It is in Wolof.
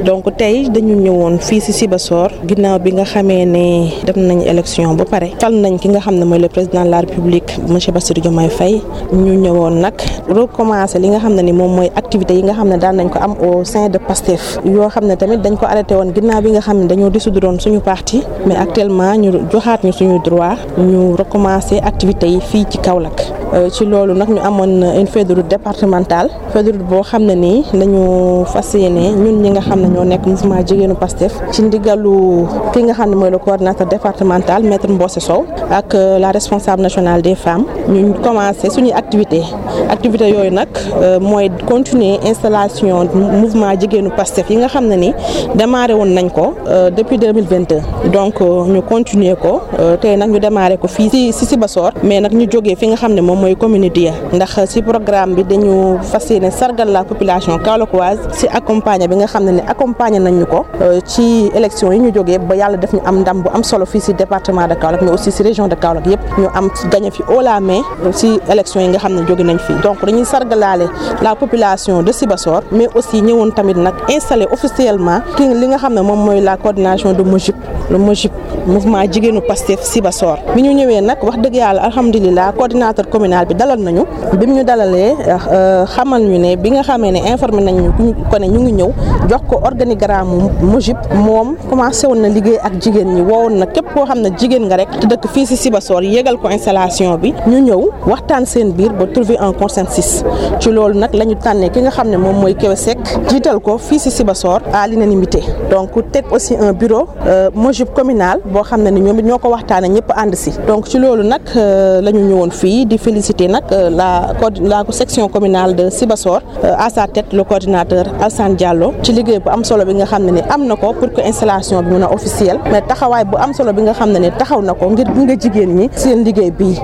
donc tey dañu ñëwoon fii ci Sibassor ginnaaw bi nga xamee ne def nañ élection ba pare fal nañ ki nga xam ne mooy le président de la république monsieur Bassirou Diomaye Faye ñu ñëwoon nag recommencer li nga xam ne ni moom mooy activités yi nga xam ne daan nañ ko am au sein de PASTEF yoo xam ne tamit dañ ko arrêté woon ginnaaw bi nga xam ne dañoo dissoudre woon suñu parti mais actuellement ñu joxaat ñu suñu droit ñu recommencer activités yi fii ci Kaolack ci loolu nag ñu amoon une feuille de route départementale feuille de route boo xam ne nii dañu fas yéene ñun ñi nga xam ne ñoo nekk mouvement jigéenu Pastef ci ndigalu ki nga xam ne mooy le coordinateur départemental maître Mbossé Sow ak la responsable nationale des femmes ñu commencé suñuy activité activité yooyu nag mooy continuer installation mouvement jigéenu Pastef yi nga xam ne ni démarré woon nañ ko depuis 2022 donc ñu continuer ko tey nag ñu démarré ko fii si si Sibassor mais nag ñu jógee fi nga xam ne moom mooy commune Dia ndax si programme bi dañu fas yéene sargal la population kaolackoise si accompagner bi nga xam ne ne accompagner nañ ñu ko ci élection yi ñu jógee ba yàlla def ñu am ndam bu am solo fii si département de Kaolack mais aussi si région de Kaolack yëpp ñu am gagné fi haut la main si élection yi nga xam ne jóge nañ fi donc dañuy sargalaale la population de Sibassor mais aussi ñëwoon tamit nag installé officiellement ki li nga xam ne moom mooy la coordination de MOJIP le MOJIP mouvement jigéenu Pastef Sibassor bi ñu ñëwee nag wax dëgg yàlla alhamdulilah coordinateur communal bi dalal nañu bi mu ñu dalalee xamal ñu ne bi nga xamee ne informé nañu ko ne ñu ngi ñëw jox ko organigramme MOJIP moom commencé woon na liggéey ak jigéen ñi woowoon na képp koo xam ne jigéen nga rek te dëkk fii si Sibassor yégal ko installation bi ñu ñëw waxtaan seen biir ba trouver un consensus ci loolu nag la ñu tànnee ki nga xam ne moom mooy Kewe Seck jiital ko fii si Sibassor à l'unanimité donc teg aussi un bureau MOJIP communal boo xam ne ni ñoom it ñoo ko waxtaanee ñëpp ànd si donc ci loolu nag la ñu ñëwoon fii di féliciter nag la la section communale de Sibassor à sa tête le coordinateur Alsane Diallo ci liggéey bu am solo bi nga xam ne ni am na ko pour que installation bi mun a officielle mais taxawaay bu am solo bi nga xam ne ni taxaw na ko ngir gunge jigéen ñi seen liggéey bii